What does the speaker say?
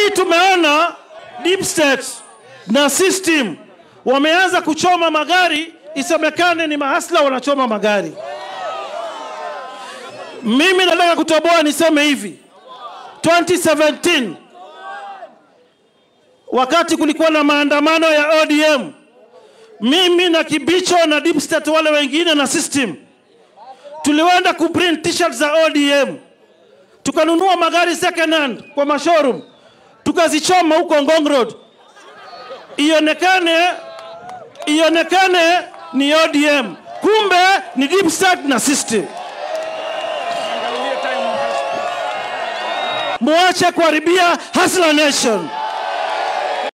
hii tumeona deep state na system wameanza kuchoma magari, isemekane ni mahasla wanachoma magari. Mimi nataka kutoboa niseme hivi, 2017 wakati kulikuwa na maandamano ya ODM, mimi na Kibicho na deep state wale wengine na system tuliwenda kuprint t-shirt za ODM, tukanunua magari second hand kwa mashowroom, tukazichoma huko Ngong Road, ionekane ionekane ni ODM, kumbe ni deep state na system. Muache kuharibia Hustler Nation.